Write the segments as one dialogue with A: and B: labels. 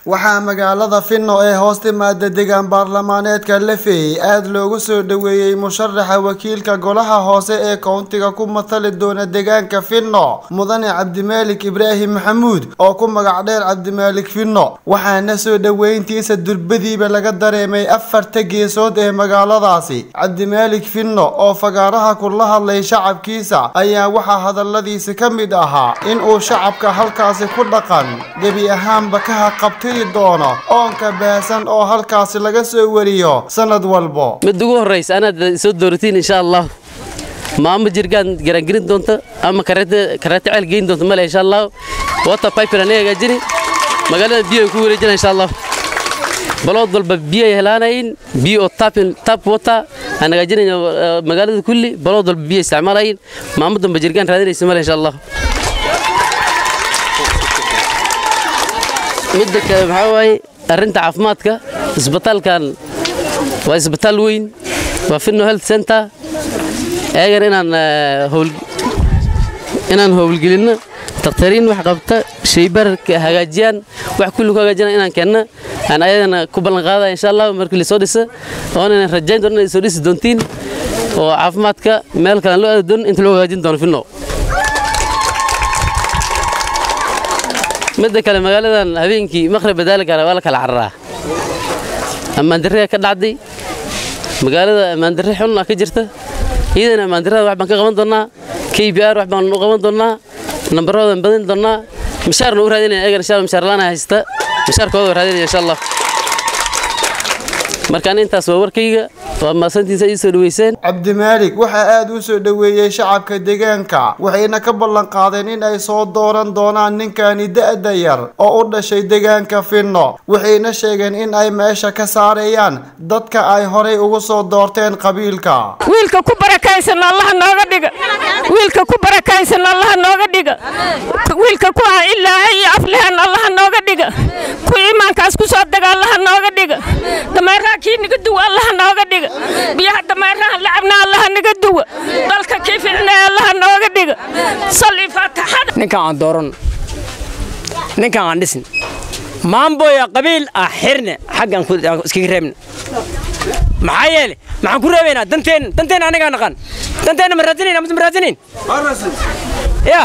A: waxaa magaalada finno ee hoos timaada deegaan baarlamaaneedka lafey aada loogu soo dhoweeyey musharaxa wakiilka golaha hoose ee kowntiga ku matali doona deegaanka finno mudane cabdimaalik ibraahim maxamuud oo ku magac dheer cabdimaalik finno waxaana soo dhoweyntiisa durbadiiba laga dareemay afarta geesood ee magaaladaasi cabdimaalik finno oo fagaaraha kula hadlay shacabkiisa ayaa waxaa hadaladiisi ka mid ahaa in uu shacabka halkaasi ku dhaqan gebi ahaanba ka haqabtiri doono oonka baasan oo halkaasi laga soo wariyo sanad walbo
B: mid ugu horraysa anaad soo dooratiin insha allah maamo jirgaan garaangelin doonta ama kareete ceel geyn doonta male insha allah water piper anaga hagaajini magaalada biyo ay ku wareejina insha allah balood walba biyo ay helaanayin biyo oo tap water aan hagaajinayna magaalada kulli balood walba biyo isticmaalayin maamo damba jirgaan raadinaysa male insha allah midda kale maxaa waaye arrinta caafimaadka isbitaalkan waa isbitaal weyn waa finno health center eegan inaan inaan howlgelinno dakhtariin wax qabta shaybarka hagaajiyaan wax kulli ku hagaajiyaan inaan keenna aan ayadana ku ballan qaadaya insha allah markii la soo dhisa oona inaan rajayn doono inay soo dhisi doontiin oo caafimaadka meel kale aan loo aadi doonin inta loo hagaajin doono finno midda kale magaaladan habeenkii maqrib badaalgaara waa la kala cararaa ammaandarriga ka dhacday magaalada ammaandarri xun ah ka jirta iyadana ammaandarrada wax baan ka qaban doonnaa k b r wax baan u qaban doonnaa nambaroodan badin doonnaa mishaarna u raadinaya eegan insha mishaar laana haysta mishaarkooda waa raadinaya insha allah markaan intaas waa warkayga waa maasantiisa ii soo dhaweyseen
A: cabdimaalik waxaa aada u soo dhoweeyey shacabka deegaanka waxayna ka ballan qaadeen in ay soo dooran doonaan ninkani da-da yar oo u dhashay deegaanka finno waxayna sheegeen in ay meesha ka saarayaan dadka ay horay ugu soo doorteen qabiilka
C: wiilka ku barakaysan allaha nooga dhiga wiilka ku barakaysan allaha nooga dhiga wiilka ku ah ilaahay iyo aflehan allaha nooga dhiga ku iimaankaas ku soo daga allaha nooga dhiga dameeraha kii naga duwa allaha nooga dhiga biyaha dameeraha lacabna allaha naga duwa dalka kii ficnaa allaha nooga dhiga salli faataxada
D: ninkan aan dooran ninkan aan dhisin maamboya qabiil ah xirne xaggan iskaga reebna maxaa yeele maxaan ku reebaynaa danteen danteen anagaa naqaan danteena ma raadsanayna mase ma raadsanayn ya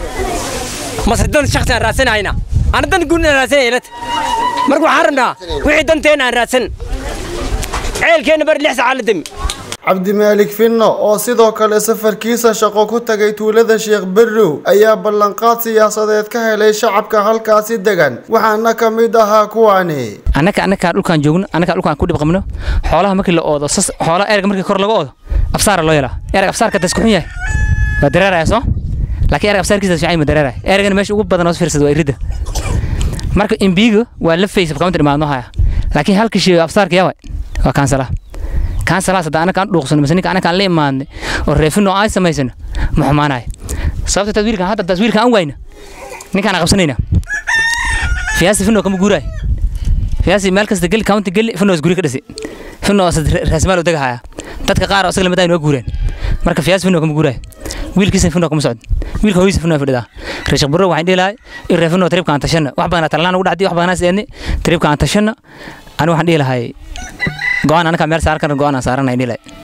D: mase dan shaksi aan raadsanayna ana dan guud aan raadsanay ilata marka waxaan rabnaa wixii danteena aan raadsan ceelkeenna bari lix saaca la demi
A: cabdimaalik finno oo sidoo kale safarkiisa shaqo ku tagay tuulada sheekh berrow ayaa ballanqaad siyaasadeed ka helay shacabka halkaasi degan waxaana ka mid ahaa kuwani
E: annaka annakaa dhulkaan joogno annakaa dhulkaan ku dhib qabno xoolaha markii la oodo xoolaha erga markii kor laga oodo absaara loo yelaa erg absaarka dasku xun yahay waa dareeraya soo laakiin erg absaarkiisa fiican ma dareeraya ergana meesha ugu badan oo fiirsada waa iridda marka imbiiga waa la faysa kaunta dhimaadno haya laakiin halka shay absaarka yawa waa kaansala kaansalaas hadda anaka aan dhuuqsano mise ninka anaka aan la imaadnay oo reefino ay samaysano ma xumaanayo sababta taas wiilkan hadda taas wiilkan aan wayna ninkaan aan qabsanayna fiyaasi fino kama guuraay fiyaasi meel kasta geli county geli fino is guri ka dhisi fino raasmaal u dagahaya dadka qaar oo isaga lamid ay noo guureen marka fiyaasi fino kama guuraay wiilkiisa fino kama socdo wiilka hooyisa fino fadhidaa reeshaq buro waxaan dhihi lahay in reefino tribka aan tashana wax badan talaan ugu dhacdi wax badan eedni tribka aan tashana ani waxaan dhihi lahay go-aan anakaa meel saaran karna go-aan aan saaranay dhihi lahay